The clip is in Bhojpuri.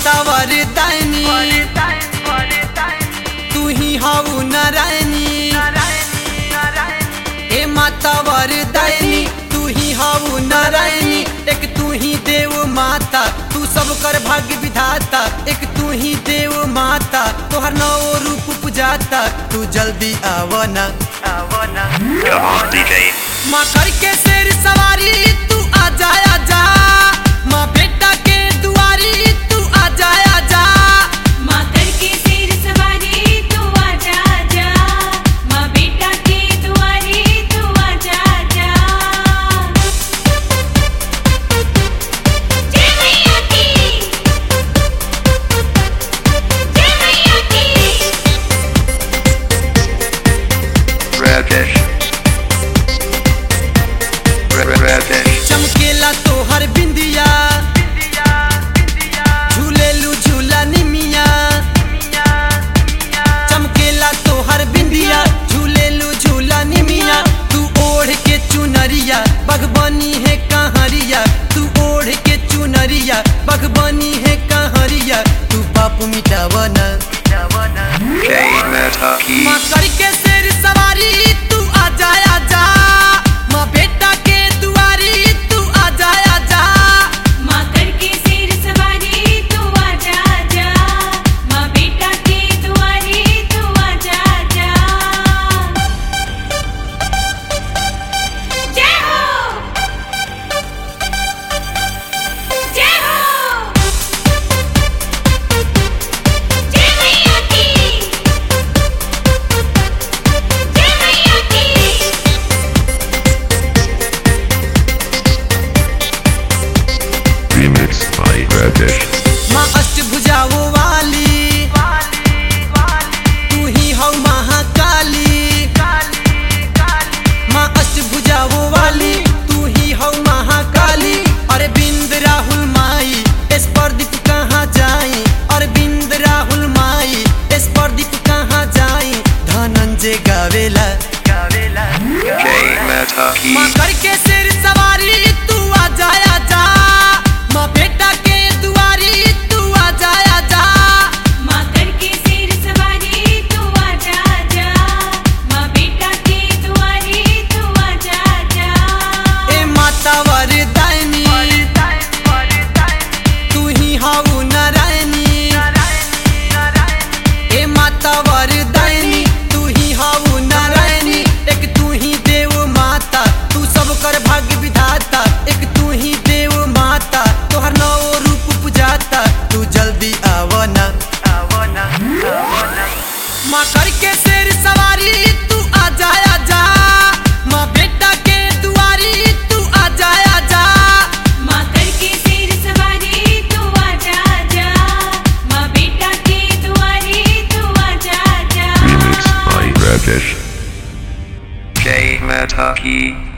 माता वरदायनी तू ही हऊ नारायणी ए माता वरदायनी तू ही हऊ नारायणी एक तू ही देव माता तू सब कर भाग्य विधाता एक तू ही देव माता तोहर नौ रूप पुजाता तू जल्दी आवना आवना Come on, DJ. माँ करके शेर सवारी तू आजा आजा माँ बेटा के दुआरी तू आजा आजा माँ करके सिर सवारी तू आजा आजा माँ बेटा के दुआरे तू आजा आजा जय मैया की जय मैया की Rajesh. Ra- Rajesh. चमकेला तोहर बिंदिया झूलेलू झूला निमिया चमकेला तोहर बिंदिया झूलेलू झूला निमिया तू ओढ़ के चुनरिया बगबनी है कहरिया तू ओढ़ के चुनरिया बगबनी है कहरिया तू पाप मिटावना Jay Mataki. माँ करके शेर सवारी तू आजा आजा माँ बेटा के दुआरी तू आजा आजा माँ करके सिर सवारी तू आजा आजा माँ बेटा के दुआरे तू आजा आजा जय हो जय हो जय मैया की जय मैया की Remixed by Rajesh. माँ अष्टभुजाओ वाली तू ही हौ महाकाली माँ अष्टभुजाओ वाली तू ही हौ महाकाली अरविंद राहुल माई इस प्रदीप कहाँ जाई अरविंद राहुल माई इस प्रदीप कहाँ जाई धनंजय गावेला गावेला Jay Mataki. माँ करके सिर सवारी तू आजा आजा माँ बेटा के दुआरी तू आजा आजा माँ करके सिर सवारी तू आजा आजा माँ बेटा के दुआरे तू आजा आजा ए माता वरदायनी तू ही हाउ नारायणी ए माता वरदायनी तू ही हाउ नारायणी एक तू ही देव माता तू सब कर भाग्य विधाता एक तू ही देव माता तोहर नौ रूप पुजाता तू जल्दी आवना आवना आवना माँ करके शेर सवारी तू आजा आजा माँ बेटा के दुआरी तू आजा आजा माँ करके सिर सवारी तू आजा आजा माँ बेटा के दुआरे तू आजा आजा Remixed by Rajesh. Jay Mataki.